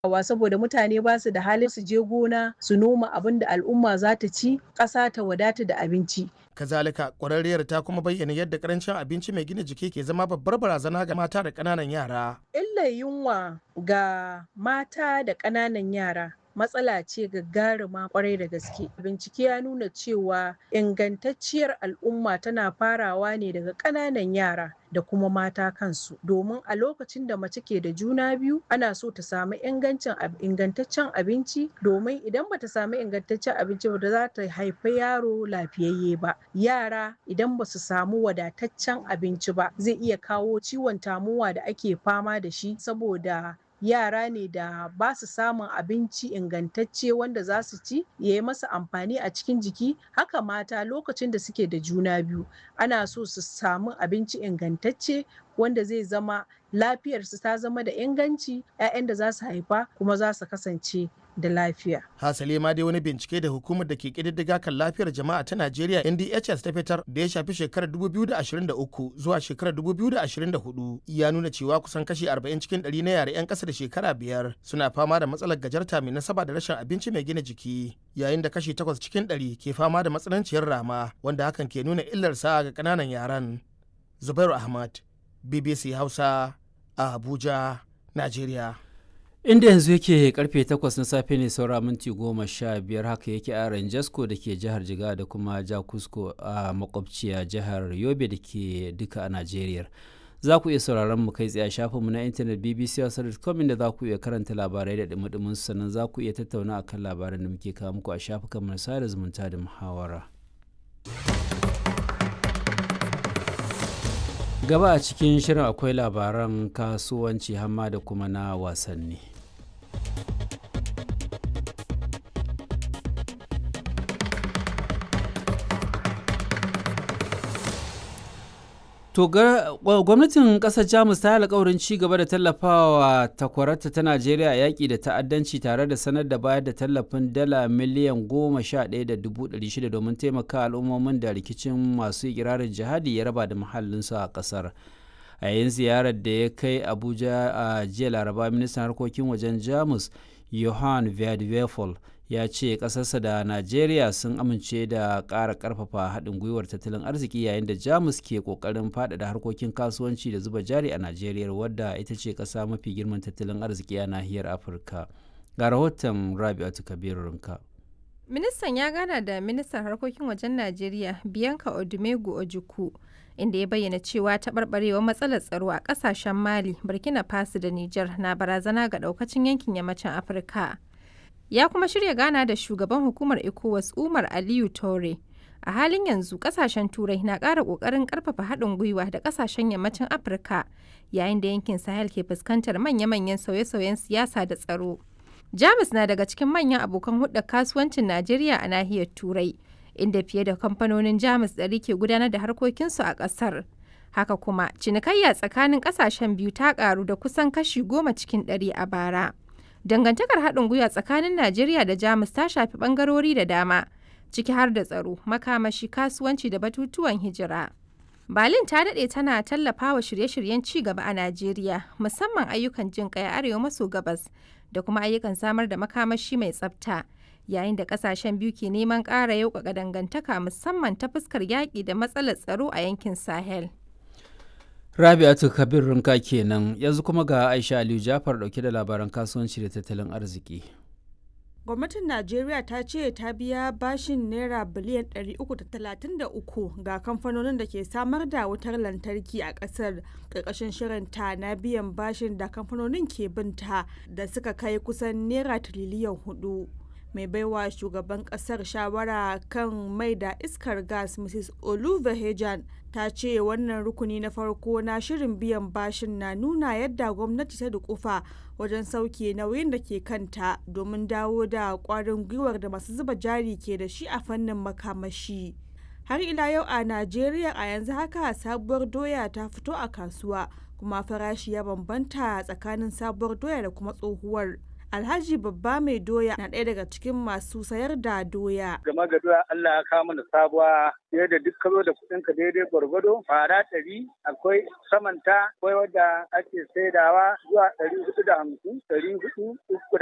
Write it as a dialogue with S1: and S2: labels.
S1: wa saboda mutane ba su da halin su je gona su noma abin da al'umma za ta ci ƙasa ta wadata da abinci
S2: kazalika ƙwararriyar ta kuma bayyana yadda karancin abinci mai gina jiki ke zama babbar barazana ga mata da ƙananan yara
S1: illar yunwa ga mata da ƙananan yara matsala ce gagaruma kwarai da gaske bincike ya nuna cewa ingantacciyar al'umma tana farawa ne daga ƙananan yara da kuma mata kansu domin a lokacin da mace ke da juna biyu ana so ta samu ingancin ingantaccen abinci domin idan bata samu ingantaccen abinci ba za ta haifi yaro lafiyayye ba yara idan ba su samu wadataccen abinci ba zai iya kawo ciwon tamuwa da ake fama da shi saboda yara ne da ba su samun abinci ingantacce wanda za su ci ya yi masa amfani a cikin jiki haka mata lokacin da suke da juna biyu ana so su samu abinci ingantacce wanda zai zama lafiyarsu ta zama da inganci 'ya'yan da za su haifa kuma za su kasance da lafiya.
S2: Hasali ma dai wani bincike da hukumar da ke kididdiga kan lafiyar jama'a ta Najeriya NDHS ta fitar da ya shafi shekarar 2023 zuwa shekarar 2024 ya nuna cewa kusan kashi 40 cikin 100 na yare 'yan ƙasa da shekara biyar suna fama da matsalar gajarta mai nasaba da rashin abinci mai gina jiki yayin da kashi 8 cikin 100 ke fama da matsananciyar rama wanda hakan ke nuna illarsa ga ƙananan yaran. Zubairu Ahmad, BBC Hausa, a Abuja, Najeriya.
S3: inda yanzu yake karfe 8 na safe ne saura minti goma sha biyar haka yake a ranjasko da ke jihar jiga da kuma jakusko a makwabciya jihar yobe da ke duka a najeriya za ku iya sauraron mu kai tsaye shafinmu na intanet bbc.com inda za ku iya karanta labarai da dumudumin sannan za ku iya tattauna akan labaran da muke kawo muku a shafukan mu sada zumunta da muhawara gaba a cikin shirin akwai labaran kasuwanci hamma da kuma na wasanni To gwamnatin ƙasar Jamus ta yi alkawarin ci gaba da tallafawa takwararta ta Najeriya a yaƙi da ta'addanci tare da sanar da bayar da tallafin dala miliyan goma sha ɗaya da dubu ɗari shida domin taimaka al'ummomin da rikicin masu ikirarin jihadi ya raba da muhallinsu a ƙasar. A yayin ziyarar da ya kai Abuja a jiya Laraba ministan harkokin wajen Jamus Johan Verdwefel ya ce ƙasarsa da najeriya sun amince da ƙara ƙarfafa haɗin gwiwar tattalin arziki yayin da jamus ke ƙoƙarin faɗaɗa harkokin kasuwanci da zuba jari a najeriya wadda ita ce ƙasa mafi girman tattalin arziki a nahiyar afirka ga rahoton rabi'atu kabiru rinka
S4: ministan ya gana da ministan harkokin wajen najeriya bianca odumegu ojukwu inda ya bayyana cewa taɓarɓarewar matsalar tsaro a ƙasashen mali burkina faso da niger na barazana ga ɗaukacin yankin yammacin afirka ya kuma shirya gana da shugaban hukumar ecowas umar aliyu tore a halin yanzu kasashen turai na ƙara ƙoƙarin ƙarfafa haɗin gwiwa da kasashen yammacin afirka yayin da yankin sahel ke fuskantar manya-manyan sauye-sauyen siyasa da tsaro jamus na daga cikin manyan abokan hudda kasuwancin najeriya a nahiyar turai inda fiye da kamfanonin jamus ɗari ke gudanar da harkokinsu a ƙasar haka kuma cinikayya tsakanin ƙasashen biyu ta ƙaru da kusan kashi goma cikin ɗari a bara dangantakar haɗin gwiwa tsakanin najeriya da jamus ta shafi ɓangarori da dama ciki har da tsaro makamashi kasuwanci da batutuwan hijira berlin ta daɗe tana tallafa wa shirye-shiryen ci gaba a najeriya musamman ayyukan jin ƙai arewa maso gabas da kuma ayyukan samar da makamashi mai tsafta yayin da ƙasashen biyu ke neman ƙara yauƙaƙa dangantaka musamman ta fuskar yaƙi da matsalar tsaro a yankin sahel
S3: Rabi'atu Kabir Rinka kenan yanzu kuma ga Aisha Aliyu Jafar dauke da labaran kasuwanci da tattalin arziki.
S5: Gwamnatin Najeriya ta ce ta biya bashin naira biliyan 333 ga kamfanonin da ke samar da wutar lantarki a ƙasar ƙarƙashin shirinta na biyan bashin da kamfanonin ke binta da suka kai kusan naira tiriliyan hudu. mai baiwa shugaban kasar shawara kan mai da iskar gas mrs oluvehejan ta ce wannan rukuni na farko na shirin biyan bashin na nuna yadda gwamnati ta dukufa wajen sauke nauyin da ke kanta domin dawo da kwarin gwiwar da masu zuba jari ke da shi a fannin makamashi har ila yau a najeriya a yanzu haka sabuwar doya ta fito a kasuwa kuma farashi ya bambanta tsakanin sabuwar doya da kuma tsohuwar Alhaji Babba Mai Doya na ɗaya daga cikin masu sayar da doya.
S6: Game ga doya Allah ya kawo mana sabuwa fiye da duk kalo da kuɗin ka daidai gwargwado fara ɗari akwai samanta akwai wadda ake saidawa zuwa ɗari hudu da hamsin ɗari hudu uku